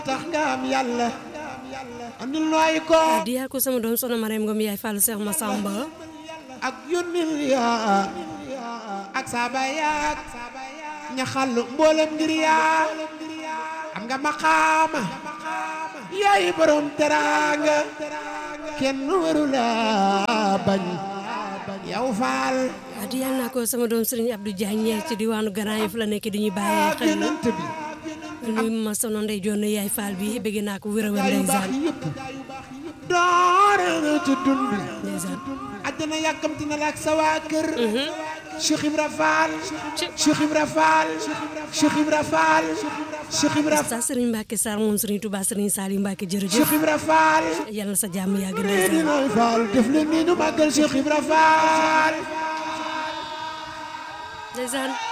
tax nga am yàlla andil nooy ko di yaa ko sama doom soxna Mariam Ngom yaay Fallou Cheikh Massamba ak yónnil yaa ak saaba yaak ña xàll mboolem ngir yaa am nga maqaama yaay borom teraanga kenn waru la bañ yow faal di yàlla naa ko sama doom Serigne Abdou Diagne ci diwaanu Grand Yoff la nekk di ñu bàyyee xel yonent bi nuyu ma sono ndey joon yaay Fall bi bëgg naa ko wér a wér gaa yu baax ndeysaan yi yëpp doore na ci dund bi ndeysaan àddina yàkkamti na la ak sa waa kër Cheikh Ibra Fall Cheikh Ibra Fall Cheikh Ibra Fall Cheikh Ibra sa Serigne Mbacke Sarr moom Serigne Touba Serigne Saliou Mbacke jërëjëf Cheikh Ibra Fall yàlla na sa jàmm yàgg nii ndeysaan nooy Fall def leen nii nu màggal Cheikh Ibra Fall ndeysaan